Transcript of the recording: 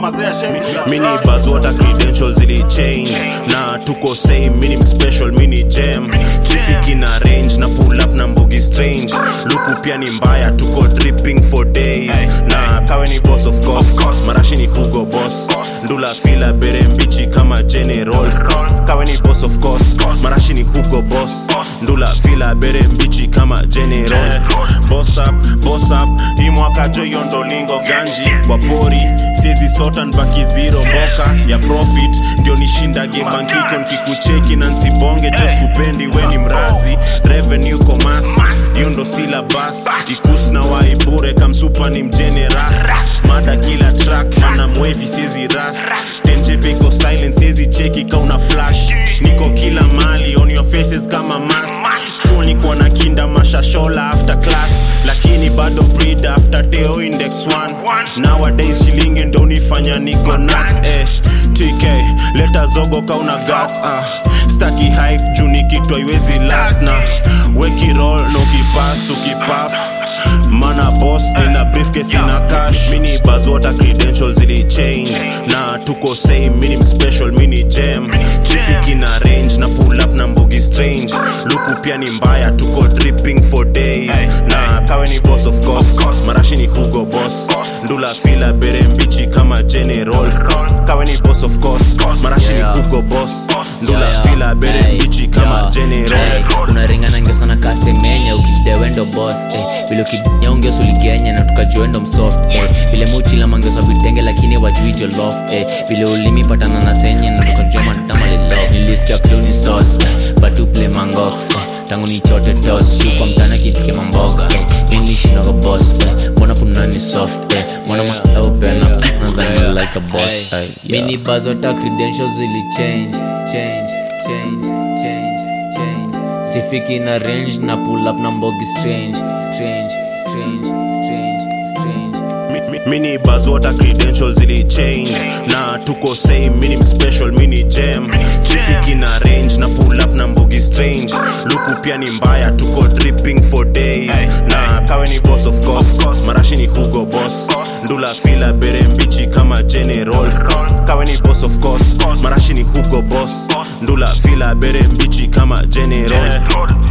mazee shemi mini bazota credentials zili change na tuko same mini special mini jam sifiki na range na pull up na mbugi strange luku pia ni mbaya tuko dripping for days na kawe ni boss of course marashi ni hugo boss ndula fila bere mbichi kama general kawe ni boss of course marashi ni hugo boss ndula fila bere mbichi kama general boss up boss up hii mwaka jo hiyo ndo lingo ganji kwa pori siezi sota nbaki zero mboka ya profit ndio nishindage bankiko nkikucheki na nsibonge jo skupendi weni mrazi revenue komas hiyo ndo silabas ikus na waibure kamsupa ni mjene ras mada kila track mana mwevi siezi ras tenjepeko silent siezi cheki kauna flash niko kila mali on your faces kama mask chuo niko na kinda mashashola after class lakini bado breed after teo index 1 nowadays shilingi ndo nifanya niko nuts eh tk leta zogo kauna guts ah staki hype juu nikitwa iwezi last na weki roll no kipas ukipaf mana boss nina briefcase ina cash mini bazota credentials zili change na tuko same mini special mini jam sifiki na range na pull up na mbugi strange luku pia ni mbaya tuko dripping for days na kawe ni boss of course marashi ni hugo boss ndula fila bere mbichi kama general kawe ni boss of course marashi ni Yeah. hugo boss ndula Yeah, yeah. fila bere Hey, mbichi kama yeah. general Hey, unaringana ngio sana kasemenya ukijidewendo bos eh, vile ukinyongesa uligenya na tukajuendo msoft eh, vile muchila mangesa vitenge lakini wajui jolof eh, vile ulimi patana na senye na tukajua madama lilo nilisikia fluni sos eh, batu play mangox eh, tangu ni chote tos shukwa mtana kipike mamboga eh, nilishindoga bos eh, mbona punani soft eh, mbona mwaopena nadhani like a boss Hey, eh, yeah. mini bazota credentials zili change change change change change sifiki na range na pull up na mbogi strange strange strange strange strange Mi- mi- mini bazota credentials zili change na tuko same mini special mini jam sifiki na range na pull up na mbugi strange luku pia ni mbaya tuko dripping for days na kawe ni boss of course marashi ni hugo boss ndula fila bere mbichi kama general kawe ni boss of course marashi ni hugo boss ndula fila bere mbichi kama general